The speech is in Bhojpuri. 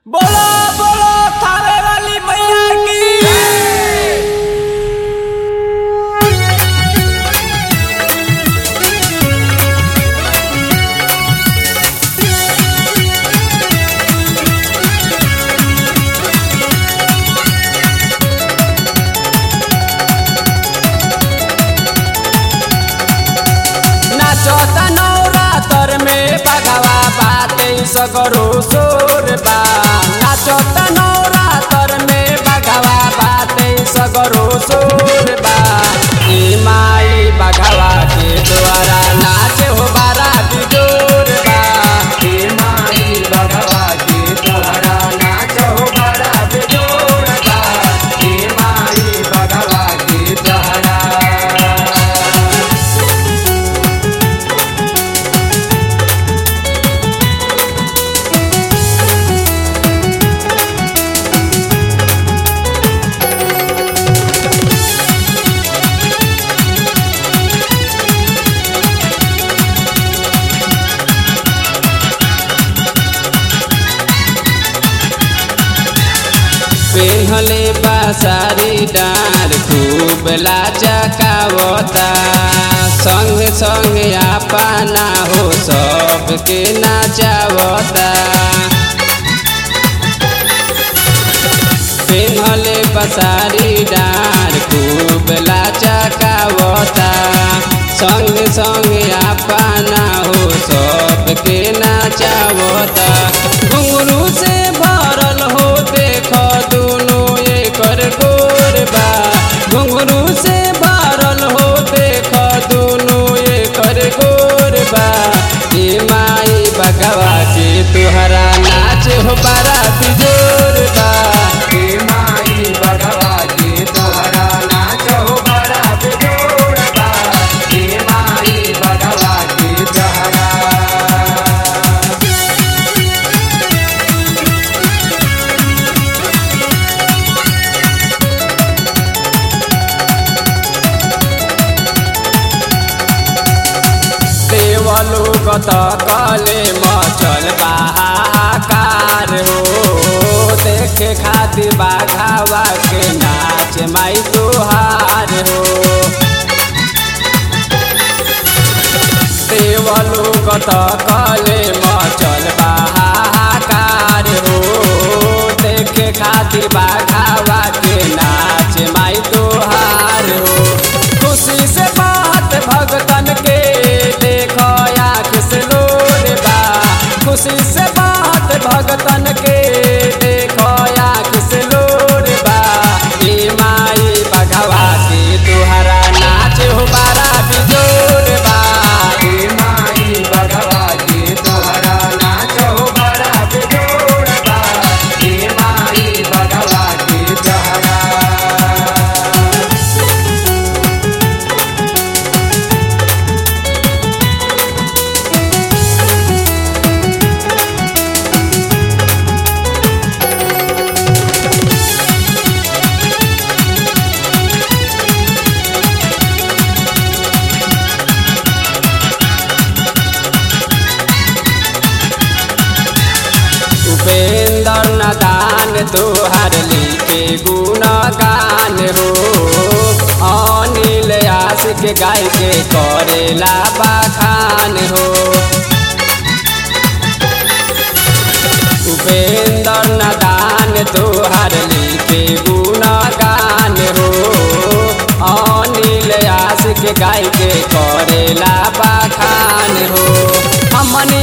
बोलो बोलो थावे वाली मैया की नाचत नवरातर में बगवा बाते सगरो सोर बा नाचत नवरातर में बगवा बाते सगरो सोर बा ई माई बगवा के द्वारा नाचे हो बारा बिजोर बा ई माई बगवा के द्वारा नाच हो बारा बिजोर बा ई माई बगवा के द्वारा पेन्हले बासारी डार खूब लाचकावता संग संग आपना हो सबके नाचावता पेन्हले बसारी डार खूब लाचकावता संग संग आपना हो सबके नाचावता घुंगरू से भरल हो देख दुनु एकर गोरबा घुंगरू से भरल हो देख दुनु एकर गोरबा ए माई बगवा के तुहरा नाच हो बड़ा बिजोर बा ए माई बगवा के तुहरा नाच हो बड़ा बिजोर बा ए माई बगवा के तुहरा देवलु गत कले मचल बाहाकार हो देखे खातिर बाघावा के नाच माई तुहार हो देवलु गत कले मचल बाहाकार हो देखे खातिर बाघावा के नाच माई तुहार हो खुशी से बात भगतन के देखो आँख से लोर बा खुशी से बात भगतन के देखो आँख से लोर बा ए माई बघवा के तुहरा नाच हो बारा बिजोर बा ए माई बघवा के तुहरा नाच हो बारा बिजोर बा ए माई बघवा के तुहरा उपेंद्र नदान तोहर लिखे गुणगान हो अनिल आशिक गाय के करेला बखान हो उपेंद्र नदान तोहर लिखे गुणगान हो अनिल आशिक गाय के करेला बखान हो हमनी